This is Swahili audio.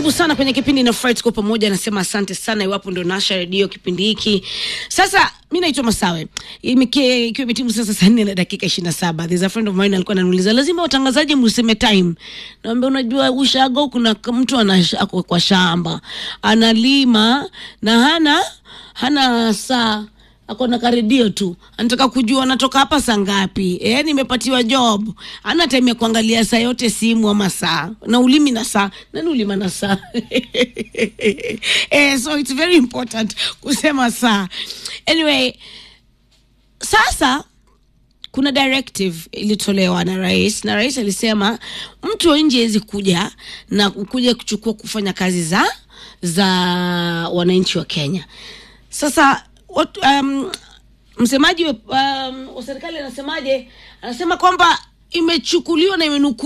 karibu sana kwenye kipindi na Fright kwa pamoja. Anasema asante sana iwapo ndo nasha redio kipindi hiki. Sasa mi naitwa Masawe, Imeke- ikiwa imetimu sasa saa nne na dakika ishirini na saba. There's a friend of mine alikuwa ananiuliza lazima watangazaji mseme time. Naambia unajua ushago, kuna k- mtu ana ako kwa shamba analima na hana hana saa ako na karedio tu, anataka kujua anatoka hapa saa ngapi. Eh, nimepatiwa job, ana time ya kuangalia saa yote simu ama saa na ulimi na saa. Nani ulima na saa? eh, so it's very important kusema saa. Anyway, sasa kuna directive ilitolewa na rais na rais alisema mtu wa nje hawezi kuja na kuja kuchukua kufanya kazi za za wananchi wa Kenya. Sasa what, um, msemaji wa um, wa serikali anasemaje? Anasema kwamba imechukuliwa na imenukuliwa